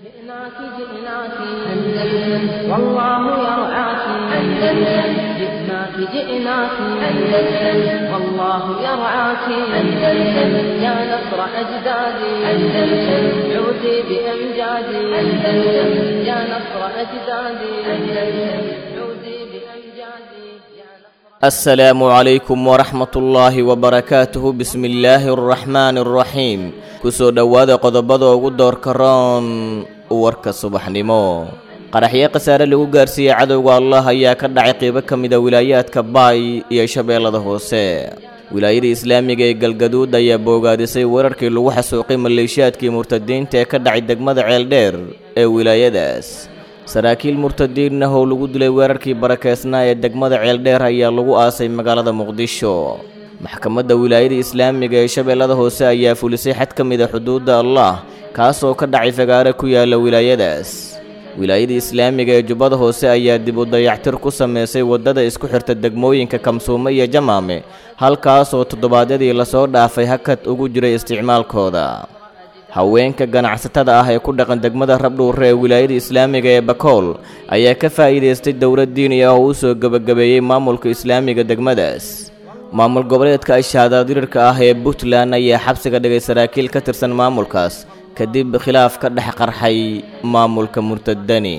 جئناك جئناك أندلس والله يرعاك أندلس جئناك جئناك أندلس والله يرعاك أندلس يا نصر أجدادي أندلس عودي بأمجادي أندلس يا نصر أجدادي أندلس عودي بأمجادي يا نصر asalaamu calaykum waraxmat ullaahi wabarakaatuhu bismi illaahi araxmaani araxiim kusoo dhowaada qodobada ugu doorka roon warka subaxnimo qaraxyo khasaare lagu gaarsiiyey cadowga allah ayaa ka dhacay qeybo ka mida wilaayaadka baay iyo shabeellada hoose wilaayada islaamiga ee galgaduud ayaa boogaadisay weerarkii lagu xasuuqay maleeshiyaadkii murtadiinta ee ka dhacay degmada ceeldheer ee wilaayadaas saraakiil murtadiin ah oo lagu dilay weerarkii barakeysnaa ee degmada ceeldheer ayaa lagu aasay magaalada muqdisho maxkamadda wilaayada islaamiga ee shabeellada hoose ayaa fulisay xad ka mid a xuduudda allah kaasoo ka dhacay fagaare ku yaala wilaayadaas wilaayada islaamiga ee jubbada hoose ayaa dib u dayactir ku sameysay waddada isku xirta degmooyinka kamsuume iyo jamaame halkaasoo toddobaadyadii lasoo dhaafay hakad ugu jiray isticmaalkooda haweenka ganacsatada ah ee ku dhaqan degmada rabdhuure ee wilaayada islaamiga ee bakool ayaa ka faa'iidaystay dowlad diini ah oo u soo gebagabeeyey maamulka islaamiga degmadaas maamul goboleedka ashaadadirirka ah ee puntland ayaa xabsiga dhigay saraakiil ka tirsan maamulkaas kadib khilaaf ka dhex qarxay maamulka murtadani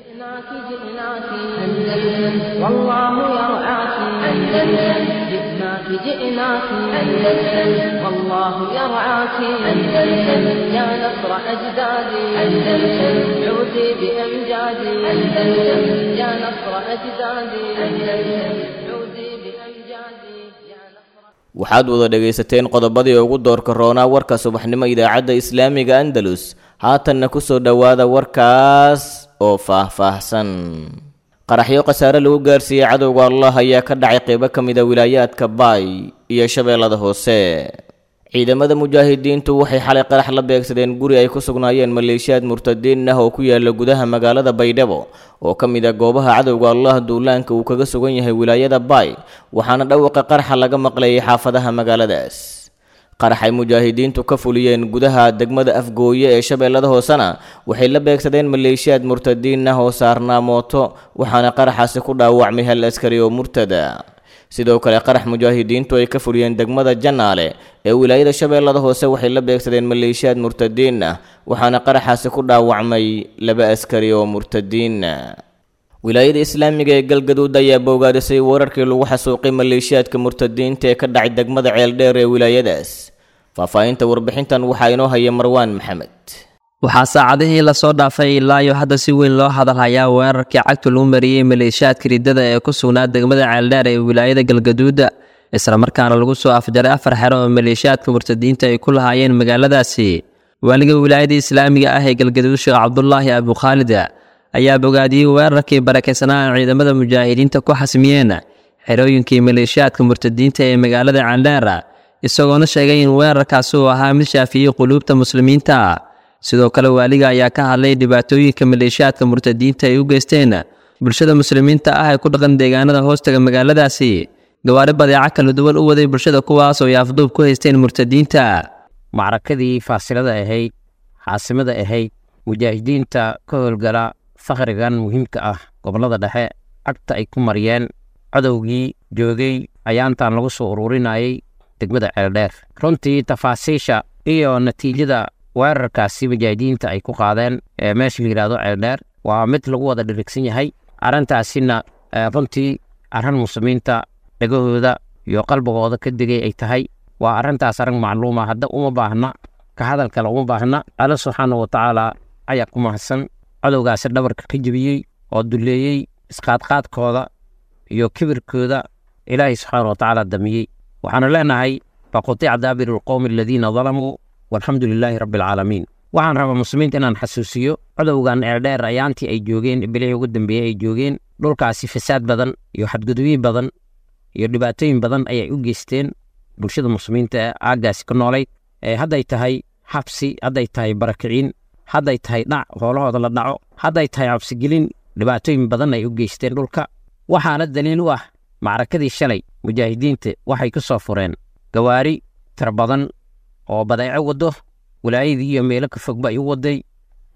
جئناك جئناك أندلس والله يرعاك أندلس جئناك جئناك أندلس والله يرعاك أندلس يا نصر أجدادي أندلس عودي بأمجادي أندلس يا نصر أجدادي أندلس عودي بأمجادي يا نصر waxaad wada dhegaysateen qodobadii ugu doorka roonaa warka subaxnimo idaacadda islaamiga andalus haatanna ku soo dhowaada warkaas oo faah-faahsan qaraxyo khasaare lagu gaarsiiyey cadowga allah ayaa ka dhacay qeybo ka mid a wilaayaadka baay iyo shabeellada hoose ciidamada mujaahidiintu waxay xalay qarax la beegsadeen guri ay ku sugnaayeen maleeshiyaad murtadiin ah oo ku yaala gudaha magaalada baydhabo oo ka mid ah goobaha cadowga allah duulaanka uu kaga sugan yahay wilaayada baay waxaana dhawaqa qaraxa laga maqlayay xaafadaha magaaladaas qaraxay mujaahidiintu ka fuliyeen gudaha degmada afgooye ee shabeellada hoosena waxay la beegsadeen maleeshiyaad murtadiin ah oo saarnaa mooto waxaana qaraxaasi ku dhaawacmay hal askari oo murtada sidoo kale qarax mujaahidiintu ay ka fuliyeen degmada janaale ee wilaayada shabeellada hoose waxay la beegsadeen maleeshiyaad murtadiin ah waxaana qaraxaasi ku dhaawacmay laba askari oo murtadiin wilaayada islaamiga ee galgaduud ayaa boogaadisay weerarkii lagu xasuuqay maleeshiyaadka murtadiinta ee ka dhacay degmada ceeldheer ee wilaayadaas faahfaahinta warbixintan waxaa inoo haya marwaan maxamed waxaa saacadihii lasoo dhaafay ilaayo hadda si weyn loo hadalhayaa weerarkii cagtu lagu mariyey maleeshiyaadka riddada ee ku sugnaa degmada ceeldheer ee wilaayada galgaduuda islamarkaana lagu soo afjaray afar xero oo maleeshiyaadka murtadiinta ay ku lahaayeen magaaladaasi waaliga wilaayada islaamiga ah ee galgaduud sheekh cabdulaahi abukhaalid ayaa bogaadiyey weerarkii barakaysanaa ee ciidamada mujaahidiinta ku xasmiyeen xerooyinkii maleeshiyaadka murtadiinta ee magaalada ceeldheer isagoona sheegay in weerarkaasi uu ahaa mid shaafiyey quluubta muslimiinta sidoo kale waaliga ayaa ka hadlay dhibaatooyinka maleeshiyaadka murtadiinta ay u geysteen bulshada muslimiinta ah ee ku dhaqan deegaanada hoostaga magaaladaasi gawaari badeeco kala duwan u waday bulshada kuwaas oo ay afduub ku haysteen murtadiinta macrakadii faasilada ahayd xaasimada ahayd mujaahidiinta ka howlgala fakhrigan muhiimka ah gobollada dhexe cagta ay ku mariyeen cadowgii joogay ayaantan lagu soo ururinayay degmada ceeldheer runtii tafaasiisha iyo natiijada weerarkaasi mujaahidiinta ay ku qaadeen ee meesha la yidhahdo ceeldheer waa mid lagu wada dhirigsan yahay arrintaasina runtii arrin muslimiinta dhegahooda iyo qalbigooda ka digay ay tahay waa arrintaas arrin macluuma hadda uma baahna ka hadal kale uma baahna alla subxaana wa tacaala ayaa ku mahadsan cadowgaasi dhabarka ka jebiyey oo duleeyey isqaadqaadkooda iyo kibirkooda ilaahay subxaana wa tacaala damiyey waxaanu leenahay faqutica daabiru lqowmi aladiina dalamuu walxamdu lilaahi rabbi alcaalamiin waxaan rabaa muslimiinta inaan xasuusiyo cadowgan eerdheer ayaantii ay joogeen bilihii ugu dambeeyey ay joogeen dhulkaasi fasaad badan iyo xadgudubyin badan iyo dhibaatooyin badan ayay u geysteen bulshada muslimiinta ee aaggaasi ka noolayd hadday tahay xabsi hadday tahay barakiciin hadday tahay dhac hoolahooda la dhaco hadday tahay cabsigelin dhibaatooyin badan ay u geysteen dhulka waxaana daliil u ah macrakadii shalay mujaahidiinta waxay ka soo fureen gawaari tira badan oo badeeco waddo wilaayadii iyo meelo ka fogba ay u waday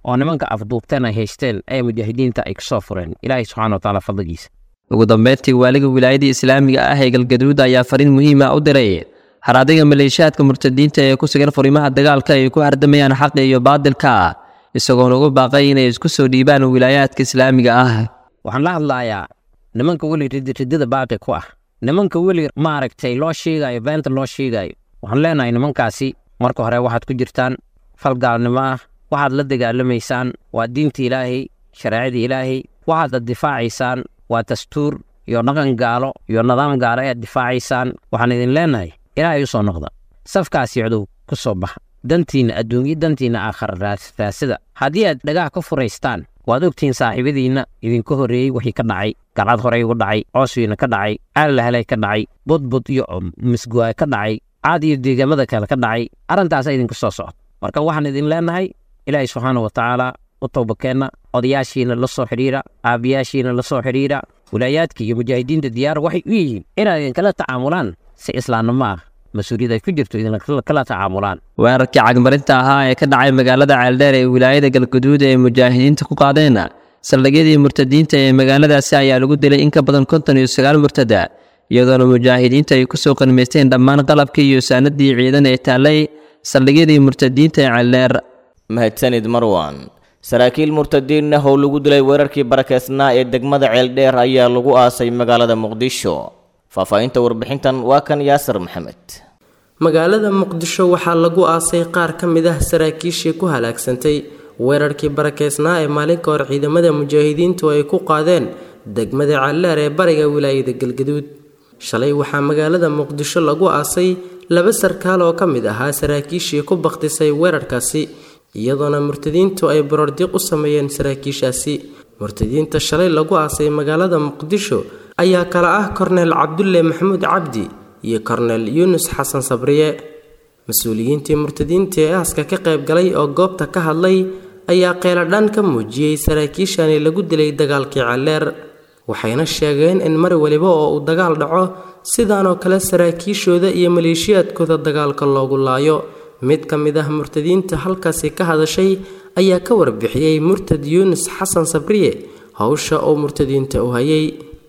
oo nimanka afduubteen ay haysteen ee mujaahidiinta ay kasoo fureen ilaahay subxana watacaala fadligiisa ugu dambeyntii waaliga wilaayadii islaamiga ah ee galgaduud ayaa fariin muhiima u diray haraadiga maleeshiyaadka murtadiinta ee ku sugan furimaha dagaalka ay ku hardamayaan xaqa iyo baadilka isagoona ugu baaqay inay isku soo dhiibaan wilaayaadka islaamiga ah waxaan la hadlayaa nimanka weli ridida baaqi ku ah nimanka weli maaragtay loo sheegayo beenta loo sheegayo waxaan leenahay nimankaasi marka hore waxaad ku jirtaan fal gaalnimo ah waxaad la dagaalamaysaan waa diinta ilaahay shareecada ilaahay waxaad difaacaysaan waa dastuur iyo dhaqan gaalo iyo nidaam gaalo ayaad difaacaysaan waxaan idin leenahay ilaahay u soo noqda safkaasi codow ku soo baxa dantiinna adduunyo dantiinna aakhara raasida haddii aad dhagaha ka furaystaan waad ogtihiin saaxiibadiinna idinka horreeyey wixii ka dhacay galcad horey uga dhacay cooswiina ka dhacay caalilahelay ka dhacay budbud iyo misguwaay ka dhacay caad iyo deegaamada kale ka dhacay arrintaasa idinka soo socda marka waxaan idin leenahay ilaahay subxaana wa tacaala u towbakeenna odayaashiina la soo xidhiira aabiyaashiina la soo xidhiira wilaayaadka iyo mujaahidiinta diyaar waxay u yihiin inaad idinkala tacaamulaan si islaamnimo ah mas-uuliyad ay ku jirto idinkala tacaamulaan weerarkii cagmarinta ahaa ee ka dhacay magaalada ceeldheer ee wilaayada galguduud ee mujaahidiinta ku qaadeen saldhigyadii murtadiinta ee magaaladaasi ayaa lagu dilay in ka badan konton iyo sagaal murtada iyadoona mujaahidiinta ay ku soo qanimaysteen dhammaan qalabkii iyo saanadii ciidan ee taallay saldhigyadii murtadiinta ee ceeldheer mahadsanid marwan saraakiil murtadiinna how lagu dilay weerarkii barakeysnaa ee degmada ceeldheer ayaa lagu aasay magaalada muqdisho faahfaahinta warbixintan waa kan yaasir maxamed magaalada muqdisho waxaa lagu aasay qaar ka mid ah saraakiishii ku halaagsantay weerarkii barakeysnaa ee maalinka hor ciidamada mujaahidiintu ay ku qaadeen degmada calleer ee bariga wilaayada galgaduud shalay waxaa magaalada muqdisho lagu aasay laba sarkaal oo ka mid ahaa saraakiishii ku bakhtisay weerarkaasi iyadoona murtadiintu ay borordiiq u sameeyeen saraakiishaasi murtadiinta shalay lagu aasay magaalada muqdisho ayaa kala ah korneel cabdulle maxamuud cabdi iyo korneel yuunus xasan sabriye mas-uuliyiintii murtadiinta ee aaska ka qayb galay oo goobta ka hadlay ayaa qeeladhaan ka muujiyey saraakiishani lagu dilay dagaalkii calleer waxayna sheegeen in mar waliba oo uu dagaal dhaco sidaanoo kale saraakiishooda iyo maleeshiyaadkooda dagaalka loogu laayo mid ka mid ah murtadiinta halkaasi ka hadashay ayaa ka warbixiyey murtad yuunus xasan sabriye howsha uu murtadiinta u hayay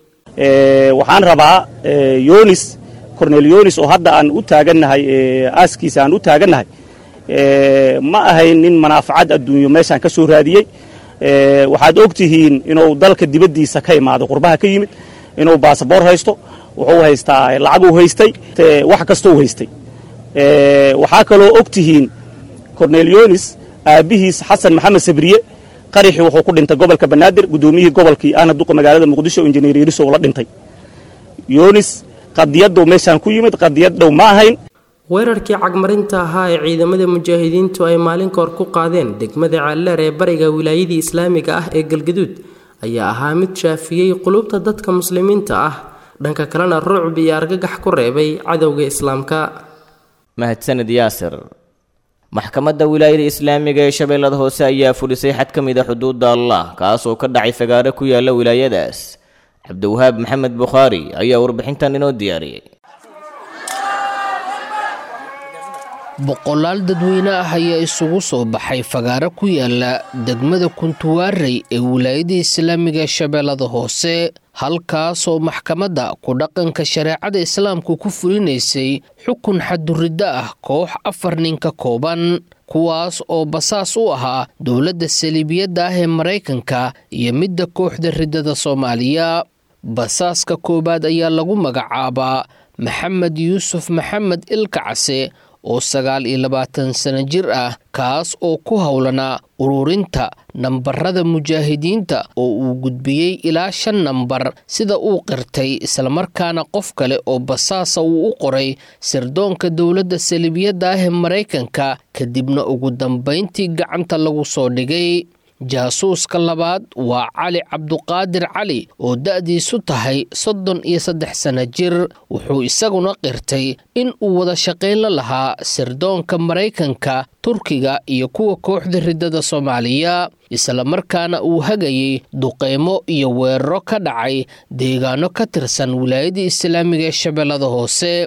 waxaan rabaa yonis cornel yonis oo hadda aan u taagannahay aaskiisa aan u taagannahay ma ahayn nin manaafacad adduunyo meeshaan ka soo raadiyey waxaad og tihiin inuu dalka dibaddiisa ka imaaday qurbaha ka yimid inuu baasaboor haysto wuxuu haystaa lacaguu haystay wax kastou haystay waxaa kaloo og tihiin cornel yonis aabbihiis xasan maxamed sabriye qaraxii wuxuu ku dhintay gobolka banaadir guddoomiyihii gobolkii ahna duqa magaalada muqdisho injineer yariso uu la dhintay yonis qadiyaddow meeshaan ku yimid qadiyaddow ma ahayn weerarkii cagmarinta ahaa ee ciidamada mujaahidiintu ay maalin kahor ku qaadeen degmada calleer ee bariga wilaayadii islaamiga ah ee galgaduud ayaa ahaa mid shaafiyey qulubta dadka muslimiinta ah dhanka kalena rucb iyo argagax ku reebay cadowga islaamka mahadsanid yaasir maxkamadda wilaayada islaamiga ee shabeellada hoose ayaa fulisay xad ka mid a xuduudda allah kaasoo ka dhacay fagaaro ku yaala wilaayadaas cabdiwahaab maxamed bukhaari ayaa warbixintan inoo diyaariyey boqolaal dadweyne ah ayaa isugu soo baxay fagaaro ku yaala degmada kuntuwaarey ee wilaayada islaamiga ee shabeellada hoose halkaasoo maxkamadda ku dhaqanka shareecada islaamku ku fulinaysay xukun xaduriddo ah koox afar nin ka kooban kuwaas oo basaas u ahaa dowladda saliibiyadda ah ee maraykanka iyo midda kooxda riddada soomaaliya basaaska koowaad ayaa lagu magacaabaa maxamed yuusuf maxamed ilkacase oo sagaal iyo labaatan sano jir ah kaas oo ku howlanaa ururinta nambarada mujaahidiinta oo uu gudbiyey ilaa shan nambar sida uu qirtay islamarkaana qof kale oo basaasa uu u qoray sirdoonka dowladda saliibiyadda ah ee maraykanka kadibna ugu dambayntii gacanta lagu soo dhigay jaasuuska labaad waa cali cabduqaadir cali oo da'diisu tahay soddon iyo saddex sano jir wuxuu isaguna qirtay in uu wada shaqayn la lahaa sirdoonka maraykanka turkiga iyo kuwa kooxda riddada soomaaliya islamarkaana uu hagayey duqeymo iyo weeraro ka dhacay deegaano ka tirsan wilaayadda islaamiga ee shabeellada hoose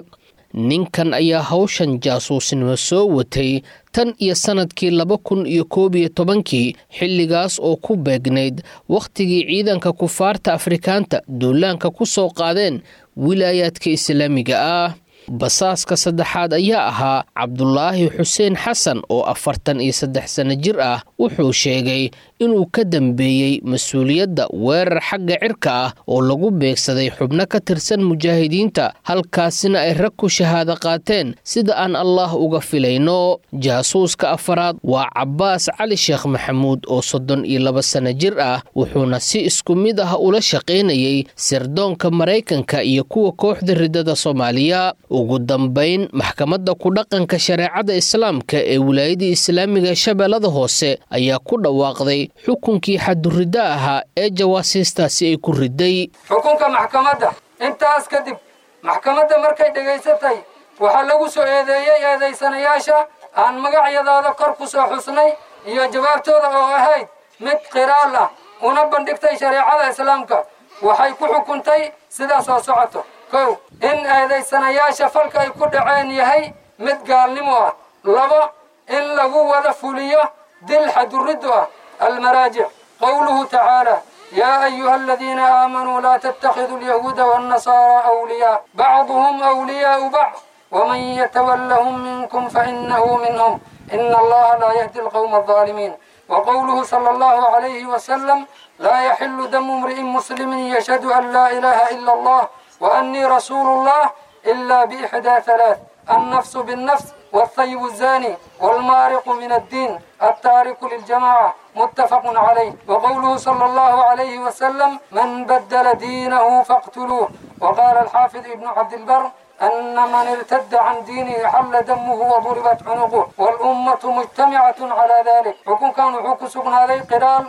ninkan ayaa hawshan jaasuusnimo soo watay tan iyo sannadkii laba kun iyo koob iyo tobankii xilligaas oo ku beegnayd wakhtigii ciidanka kufaarta afrikaanta duulaanka ku soo qaadeen wilaayaadka islaamiga ah basaaska saddexaad ayaa ahaa cabdulaahi xuseen xasan oo afartan iyo saddex sano jir ah wuxuu sheegay inuu ka dambeeyey mas-uuliyadda weerar xagga cirka ah oo lagu beegsaday xubno ka tirsan mujaahidiinta halkaasina ay rag ku shahaado qaateen sida aan allaah uga filayno jaasuuska afaraad waa cabbaas cali sheekh maxamuud oo soddon iyo laba sano jir ah wuxuuna si isku mid ah ula shaqaynayay sirdoonka maraykanka iyo kuwa kooxda ridada soomaaliya ugu dambayn maxkamadda ku dhaqanka shareecada islaamka ee wilaayadii islaamiga shabeellada hoose ayaa ku dhawaaqday xukunkii xaduriddo ahaa ee jawaasiistaasi ay ku riday xukunka maxkamadda intaas kadib maxkamadda markay dhegaysatay waxaa lagu soo eedeeyey eedaysanayaasha aan magacyadooda kor ku soo xusnay iyo jawaabtooda oo ahayd mid qiraal ah una bandhigtay shareecada islaamka waxay ku xukuntay sidaa soo socoto kow in eedaysanayaasha falka ay ku dhaceen yahay mid gaalnimo ah labo in lagu wada fuliyo dil xaduriddu ah almaraajic qowluhu tacaala yaa ayuha aladiina aamanuu laa tattakhiduu alyahuuda waannasaara awliyaa bacduhum awliyaau bacd waman yatawallahum minkum fainahu minhum ina allaha laa yahdi alqowma alظaalimiin وقوله صلى الله عليه وسلم لا يحل دم امرئ مسلم يشهد أن لا إله إلا الله وأني رسول الله إلا بإحدى ثلاث النفس بالنفس والثيب الزاني والمارق من الدين التارك للجماعة متفق عليه وقوله صلى الله عليه وسلم من بدل دينه فاقتلوه وقال الحافظ ابن عبد البر أن من ارتد عن دينه حل دمه وضربت عنقه والأمة مجتمعة على ذلك حكم كانوا حكم سبنا عليه قرال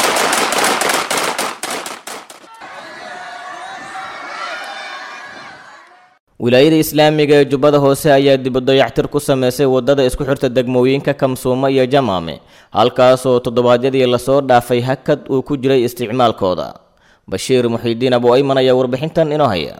wilaayada islaamiga ee jubbada hoose ayaa dibadayactir ku sameysay waddada isku xirta degmooyinka kamsuumo iyo jamaame halkaasoo toddobaadyadii lasoo dhaafay hakad uu ku jiray isticmaalkooda bashiir muxiidiin abu ayman ayaa warbixintan inoo haya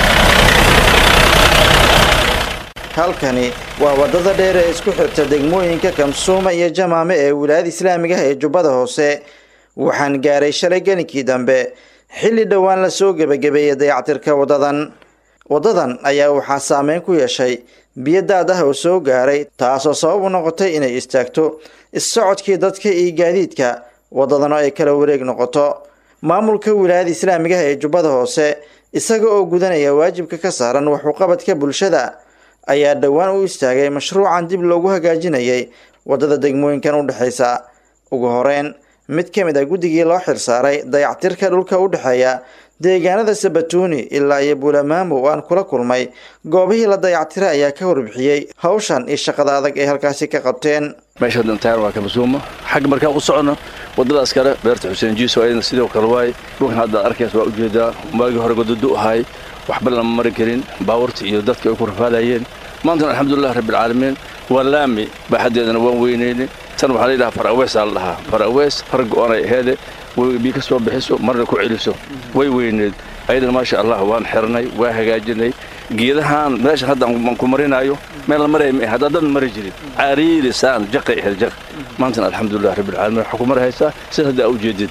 halkani waa waddada dheer ee isku xirta degmooyinka kamsuuma iyo jamaame ee wilaayada islaamiga ah ee jubbada hoose waxaan gaaray shalay gelinkii dambe xilli dhowaan lasoo gebagabeeyey dayactirka waddadan waddadan ayaa waxaa saameyn ku yeeshay biyo daad ah oo soo gaaray taasoo sabab u noqotay inay istaagto is-socodkii dadka iyo gaadiidka waddadana ay kala wareeg noqoto maamulka wilaayada islaamiga ah ee jubbada hoose isaga oo gudanaya waajibka ka saaran waxuqabadka bulshada ayaa dhowaan u istaagay mashruucan dib loogu hagaajinayay waddada degmooyinkan u dhexaysa ugu horeyn mid ka mid ah guddigii loo xilsaaray dayactirka dhulka u dhexeeya deegaanada sabatuuni ilaa iyo buulamaamo oo aan kula kulmay goobihii la dayactiray ayaa ka warbixiyey hawshan iyo shaqada adag ay halkaasi ka qabteen meesha dhantaar waa kamasuumo xagga markaan u socono waddadaas kale beerta xuseen jiiso ayadna sidoo kale waaye dhulkan hadda arkays waa ujeedaa maagii hore godadu ahay waxba lama mari karin baawarta iyo dadka ay ku rafaadayeen maantana alxamdulilah rabbilcaalamiin waa laami baaxaddeedana waan weynayne tan waxaa la yidhaha faraweesaa la dhahaa farawees far go-anay aheede bii ka soo bixiso marna ku celiso way weyneed ayadana maasha allah waan xirnay waa hagaajinay geedahaan meeshan hadda aan ku marinaayo meel la maraya ma haddaa dad mari jirin cariiri saan jaqay ahayd jaq maantana alxamdulilah rabbilcaalamiin waxaa ku mari haysaa sida hadda aa ujeedid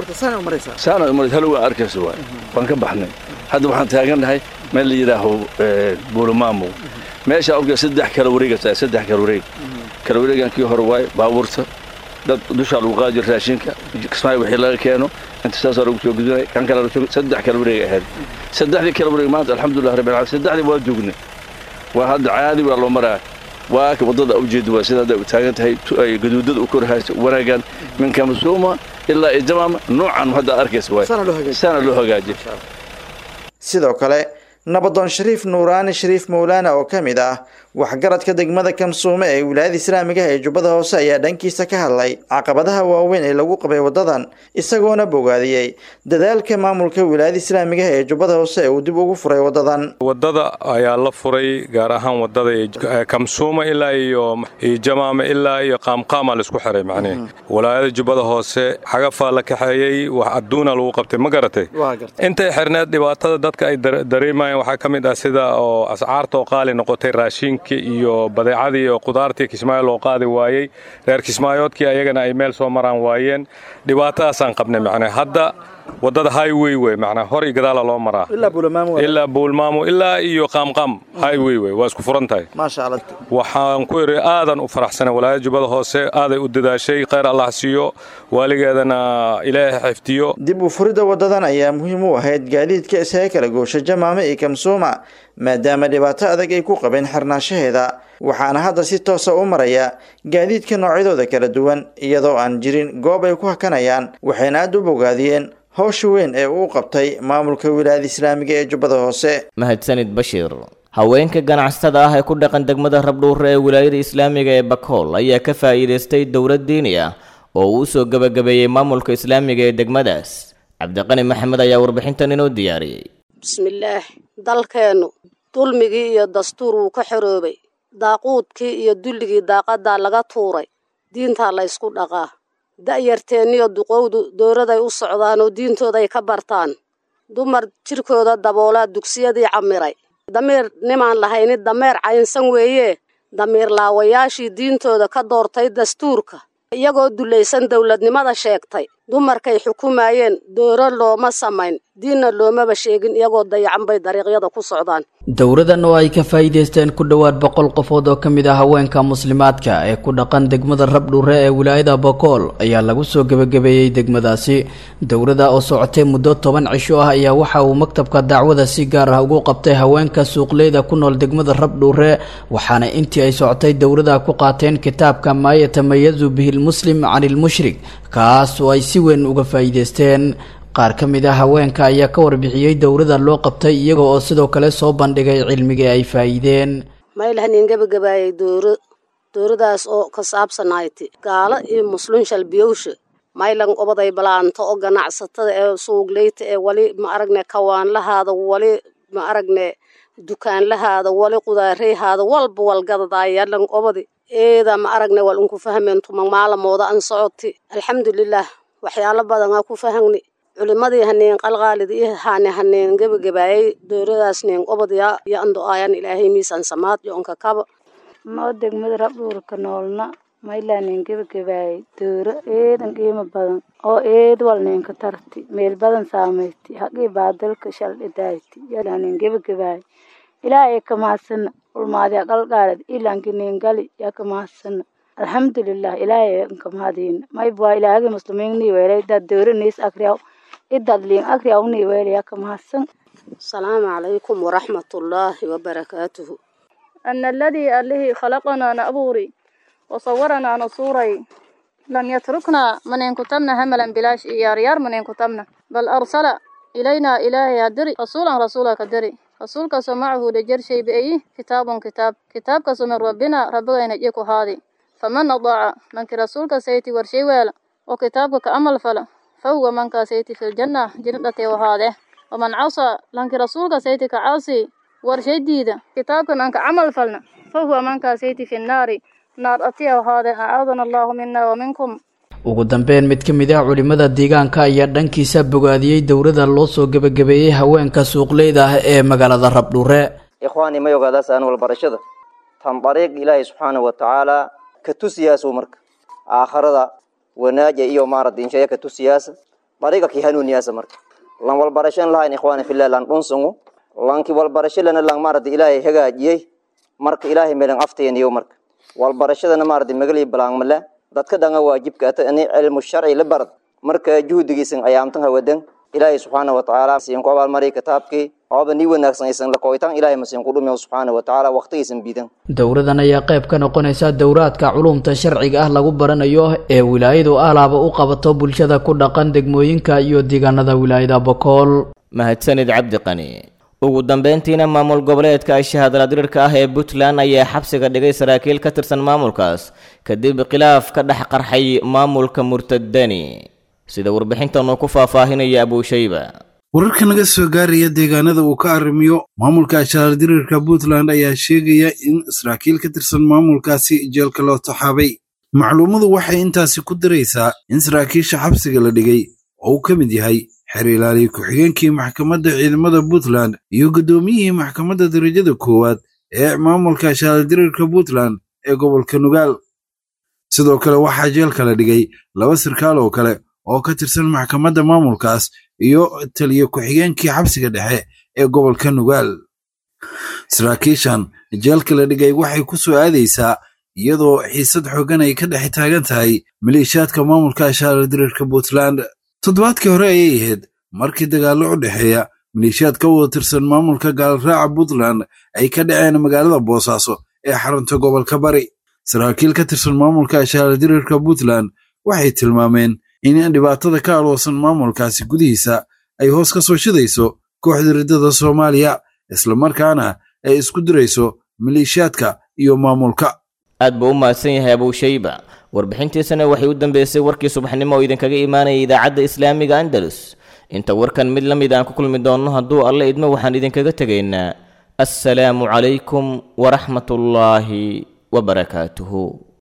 saana umaris halow aan arkayso waay waan ka baxnay hadda waxaan taagannahay meel la yidhaaho buulamaamo meesha orga saddex kala wareegata saddex kala wareeg kala wareegan kii hore waaye baabuurta dad dushaa lagu qaadi jira raashinka kismaayo wixii laga keeno inta saasoo lagu soo gudunay kan kale saddex kala wareeg ahayd saddexdii kala wareeg maanta alxamdulilah rabbil caalamiin saddexdii waa joognay waa hadda caadi waa loo maraa waa ka waddada ujeeda waa sida hadda u taagan tahay ay gaduudada u korhayso wanaagan min kamasuuma ilaa iyo jamaama noocan hadda arkaysa waay sana loo hagaajiyay sidoo kale nabadoon shariif nuuraani shariif mawlaana oo ka mid ah waxgaradka degmada kamsuume ee wilaayada islaamiga ee jubbada hoose ayaa dhankiisa ka hadlay caqabadaha waaweyn ee lagu qabay wadadan isagoona bogaadiyey dadaalka maamulka wilaayada islaamiga ee jubbada hoose ee uu dib ugu furay wadadan wadada ayaa la furay gaar ahaan wadada kamsuuma ilaa iyo jamaame ilaa iyo qaamqaama laisku xiray macnihi wilaayada jubbada hoose xagafaa la kaxeeyey wax adduuna lagu qabtay ma garatay intay xirneed dhibaatada dadka ay dareemayeen waxaa ka mid ah sida oo ascaarta oo qaali noqotay raashinka iyo badeecadii oo qudaartii kismaayo loo qaadi waayey reer kismaayoodkii ayagana ay meel soo maraan waayeen dhibaatadaasaan qabnay macnaa hadda wadada highway wey macnaa hor iyo gadaala loo maraa ilaa buulmaamo ilaa iyo qaamqaam highway wey waa isku furan tahay waxaan ku idhi aadan u faraxsanay walaayada jubbada hoose aaday u dadaashay khayr allah siiyo waaligeedana ilaahay xifdiyo dib u furidda wadadan ayaa muhiim u ahayd gaadiidka isaga kala goosha jamaame iyo kamsuuma maadaama dhibaato adag ay ku qabeen xirnaanshaheeda waxaana hadda si toosa u maraya gaadiidka noocyadooda kala duwan iyadoo aan jirin goob ay ku hakanayaan waxayna aad u bogaadiyeen howsha weyn ee uu qabtay maamulka wilaayada islaamiga ee jubbada hoose mahadsanid bashiir haweenka ganacsatada ah ee ku dhaqan degmada rabdhuure ee wilaayada islaamiga ee bakool ayaa ka faa'iidaystay dowlad diini ah oo uu soo gebagabeeyey maamulka islaamiga ee degmadaas cabdiqani maxamed ayaa warbixintan inoo diyaariyey bismillaah dalkeennu dulmigii iyo dastuur wuu ka xoroobay daaquudkii iyo dulligii daaqadaa laga tuuray diintaa la ysku dhaqaa da'yarteenniyo duqowdu dowladay u socdaan oo diintooday ka bartaan dumar jirkooda daboolaa dugsiyadii camiray damiir nimaan lahayni dameer caynsan weeye damiir laawayaashii diintooda ka doortay dastuurka iyagoo dulaysan dowladnimada sheegtay dumarkay xukumayeen dooro looma samayn diinna loomaba sheegin iyagoo dayacan bay dariiqyada ku socdaan dowladan oo ay ka faa'iidaysteen ku dhowaad boqol qofood oo ka mid ah haweenka muslimaadka ee ku dhaqan degmada rabdhuure ee wilaayada bokool ayaa lagu soo gebagabeeyey degmadaasi dowlada oo socotay muddo toban cisho ah ayaa waxa uu maktabka dacwada si gaar ah ugu qabtay haweenka suuqleyda ku nool degmada rabdhuure waxaana intii ay socotay dowlada ku qaateen kitaabka maa yatamayazu bihi lmuslim can ilmushrik kaas oo ay si weyn uga faa'iidaysteen qaar ka mid ah haweenka ayaa ka warbixiyey dowlada loo qabtay iyaga oo sidoo kale soo bandhigay cilmigii ay faa'iideen maylahanin gebagabaayay dooro dooradaas oo ka saabsanayti gaalo iyo muslin shalbiyowsha maylan obaday balaanto oo ganacsatada ee suugleyta ee wali ma aragne kawaanlahaada wali ma aragne dukaanlahaada wali qudaareyhaada walba walgadadaayalan obadi eeda ma aragne wal unku fahmeen tumang maalamooda an socoti alxamdulilah waxyaalo badan aa ku fahagni culimadii haneen qalqaalid iyo haane haneen gebagabaayay dooradaas neen obadya iyo ando aayan ilaahay miisan samaad iyo onka kaba noo degmada rabdhuurka noolna maylaaneen gebagabaayay dooro eedan qiimo badan oo eed walneenka tarti meel badan saameyti haqii baadalka shaldhidayti yalaaneen gebagabaayay ilaahay ka mahadsana ulmaadiya qalqaalid ilaankineen gali yaa ka mahadsana alxamdulilah ilaahay ka mahadiina maybwaa ilaahagi muslimiinnii weelay dad dooraniis akriyaw idad liin akriyawnii weelaya ka mahadsan asalaamu calaykum waraxmatullaahi wabarakaatuhu أن الذي أله خلقنا نأبوري وصورنا نصوري لم يتركنا من إن كتبنا هملا بلاش إيار يار من إن كتبنا بل أرسل إلينا إلهي هدري رسولا رسولا كدري رسولك سمعه لجر شيء بأيه كتاب كتاب كتاب من ربنا ربنا ينجيك هذه فمن أضاع منك رسولك سيتي ورشي ويلا وكتابك كأمل فلا فهو من سيتي في الجنة جنة وهذه ومن عصى لنك رسولك سيتي كعاصي ورشي ديدا كتابك أنك عمل فلنا فهو من سيتي في النار نار أتيه وهذا أعاذنا الله منا ومنكم ugu dambeyn mid ka mid ah culimada deegaanka ayaa dhankiisa bogaadiyey dowlada loo soo gebagabeeyey haweenka suuqleyda ah ee magaalada rabdhuure ikhwaani ma ogaadaas aan walbarashada tan dariiq ilaahay subxaana wa tacaala ka tusiyaasu marka aakharada wanaaja iyo maarad inshaya ka tusiyaasa dariiqa ki hanuuniyaasa marka lan walbarashan lahayn ikhwaani fillah lan dhunsungu lanki walbarasho lana lan maarad ilaahay hagaajiyey marka ilaahay meelan afteeniyo marka walbarashadana maarad magali balaangmala dadka dhanga waajibka ata ani cilmu sharci la barad marka juhdigiisan ayaamtan hawadan ilaahay subxaana wa tacaala siin ku abaalmariy kitaabkii ooba nii wanaagsan aysan la kooyitaan ilaahay masiin ku dhumiyo subxaana wa tacaala waqtigiisan biidan dowladan ayaa qayb ka noqonaysa dowraadka culumta sharciga ah lagu baranayo ee wilaayadu alaaba u qabato bulshada ku dhaqan degmooyinka iyo deegaanada wilaayada bokool mahadsanid cabdiqani ugu dambeyntiina maamul goboleedka shahaadaladirirka ah ee puntland ayaa xabsiga dhigay saraakiil ka tirsan maamulkaas kadib khilaaf ka dhex qarxay maamulka murtadani sida warbixintan uu ku faahfaahinaya abuushayba wararka naga soo gaaraya deegaanada uu ka arrimiyo maamulka shahaadadirirka puntland ayaa sheegaya in saraakiil ka tirsan maamulkaasi jeelka loo taxaabay macluumadu waxay intaasi ku daraysaa in saraakiisha xabsiga la dhigay oo uu ka mid yahay xeer ilaaliye ku-xigeenkii maxkamadda ciidamada puntland iyo guddoomiyihii maxkamadda darajada koowaad ee maamulka shahaadadirirka puntland ee gobolka nugaal sidoo kale waxaa jeelka la dhigay laba sarkaal oo kale oo ka tirsan maxkamadda maamulkaas iyo taliye ku-xigeenkii xabsiga dhexe ee gobolka nugaal saraakiishan jeelka la dhigay waxay ku soo aadaysaa iyadoo xiisad xooggan ay ka dhex taagan tahay maleeshiyaadka maamulka shahaadadirirka puntland toddobaadkii hore ayay ahayd markii dagaallo u dhexeeya maleeshiyaad ka wada tirsan maamulka gaalraaca puntland ay ka dhaceen magaalada boosaaso ee xarunta gobolka bari saraakiil ka tirsan maamulka shahaadadirirka puntland waxay tilmaameen in dhibaatada ka aloosan maamulkaasi gudihiisa ay hoos ka soo shidayso kooxda riddada soomaaliya islamarkaana ay isku dirayso maleeshiyaadka iyo maamulka aad buu u mahadsan yahay abuushayba warbixintiisana waxay u dambeysay warkii subaxnimo oo idinkaga imaanaya idaacadda islaamiga andalus inta warkan mid la mid aan ku kulmi doonno hadduu alle idmo waxaan idinkaga tegaynaa assalaamu calaykum waraxmatullaahi wabarakaatuhu